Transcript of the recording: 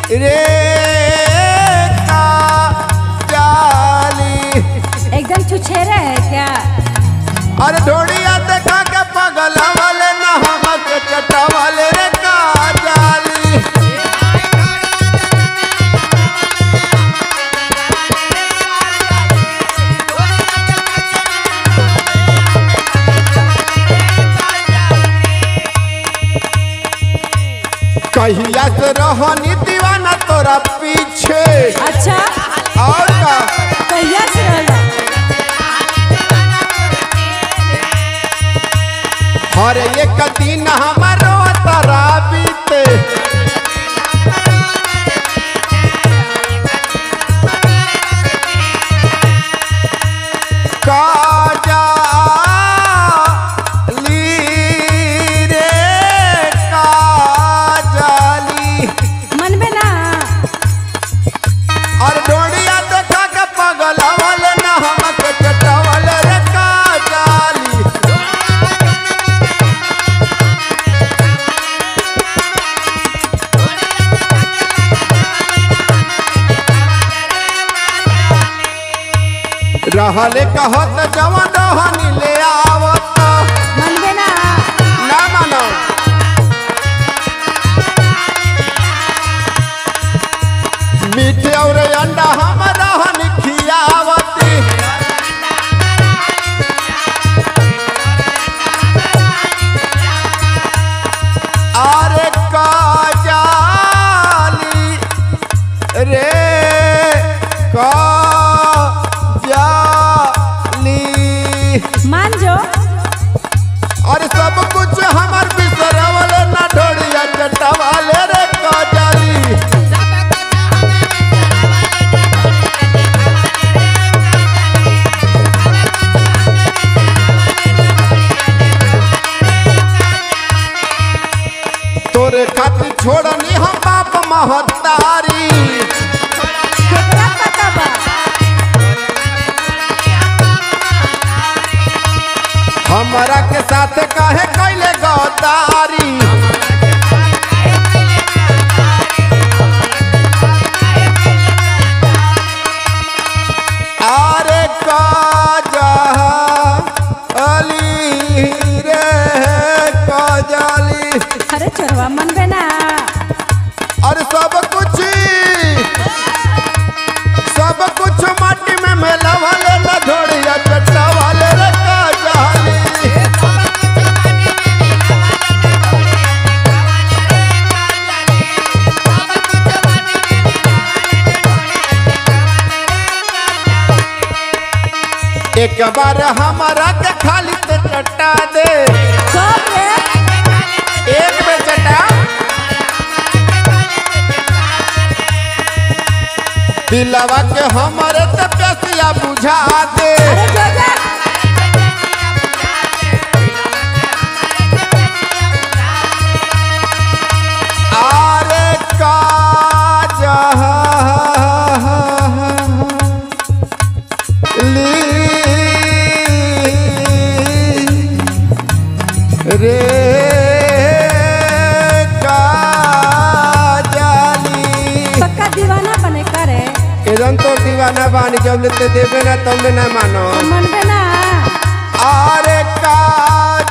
रे का जाली एकदम छुछेरा है क्या अरे ढोड़िया देखा के पगल वाले न हमक चटा वाले रे का जाली कहिया से रहनी दीवाना तोरा पीछे अच्छा और का कहिया से रहला हर एक दिन हमारो तरा बीते काजली रे काजली मन में ना और डोड़िया देखा के पगल वाले न हमक चटवल रे काजली रहले कहत जवन रहनी ले आवत मन में ना ना मानो मीठे और अंडा हम रहन खियावती अरे काजाली रे काजाली मान जो और सब कुछ हमार बिसरवल ना ढोड़िया चटवाले रे काजाली तोरे खातिर छोड़नी हम बाप महतारी केकरा पता बा हमरा के साथ काहे कैले गद्दारी अरे काजा अली रे काजाली अरे चोरवा मन में ना और सब कुछ सब कुछ माटी में मेला वाले न धोड़िया चट्टा वाले रे काजाली एक बार हमारा के खाली तो चट्टा दे कब रे एक में चटा दिलवा के हमारे तो प्यासिया बुझा दे अरे जो जा आरे काजा ली रे काजाली पक्का दीवाना बने करे एकदम तो दीवाना बानी जब लेते देवे ना तब ले ना मानो मन में ना आरे काज